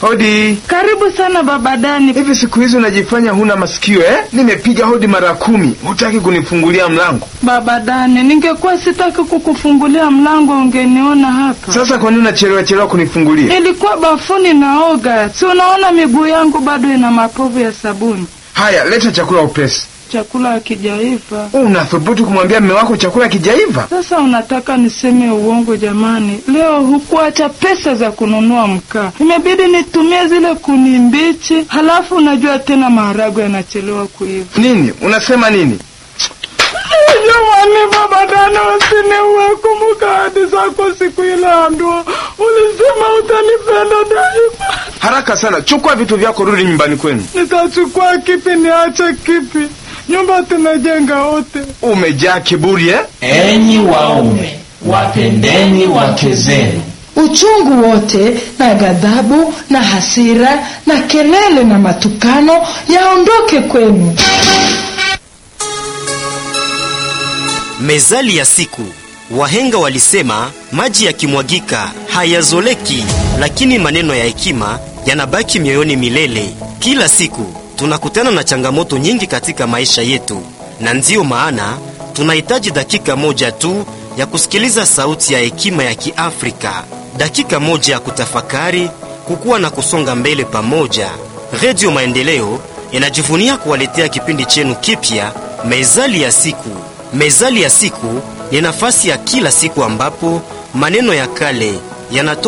Hodi. Karibu sana baba Dani. Hivi siku hizi unajifanya huna masikio eh? Nimepiga hodi mara kumi, hutaki kunifungulia mlango. Baba Dani, ningekuwa sitaki kukufungulia mlango ungeniona hapa. Sasa kwa nini unachelewa chelewa kunifungulia? Nilikuwa bafuni naoga, si unaona miguu yangu bado ina mapovu ya sabuni. Haya, leta chakula upesi. Chakula hakijaiva. Unathubutu kumwambia mme wako chakula kijaiva? Sasa unataka niseme uongo? Jamani, leo hukuacha pesa za kununua mkaa, imebidi nitumie zile kuni mbichi. Halafu unajua tena maharagwe yanachelewa kuiva. Nini unasema nini? Jamani, baba Dani, usiniue. Kumbuka ahadi zako siku ile ya ndoa, ulisema utanipenda daima. Haraka sana, chukua vitu vyako, rudi nyumbani kwenu. Nitachukua kipi? Niache kipi? Nyumba tumejenga wote. Umejaa kiburi eh? Enyi waume, wapendeni wake zenu. Uchungu wote na ghadhabu na hasira na kelele na matukano yaondoke kwenu. Mezali ya siku. Wahenga walisema maji yakimwagika hayazoleki, lakini maneno ya hekima yanabaki mioyoni milele. Kila siku tunakutana na changamoto nyingi katika maisha yetu, na ndiyo maana tunahitaji dakika moja tu ya kusikiliza sauti ya hekima ya Kiafrika, dakika moja ya kutafakari, kukua na kusonga mbele pamoja. Redio Maendeleo inajivunia kuwaletea kipindi chenu kipya, Mezali ya siku. Mezali ya siku ni nafasi ya kila siku ambapo maneno ya kale yanatoka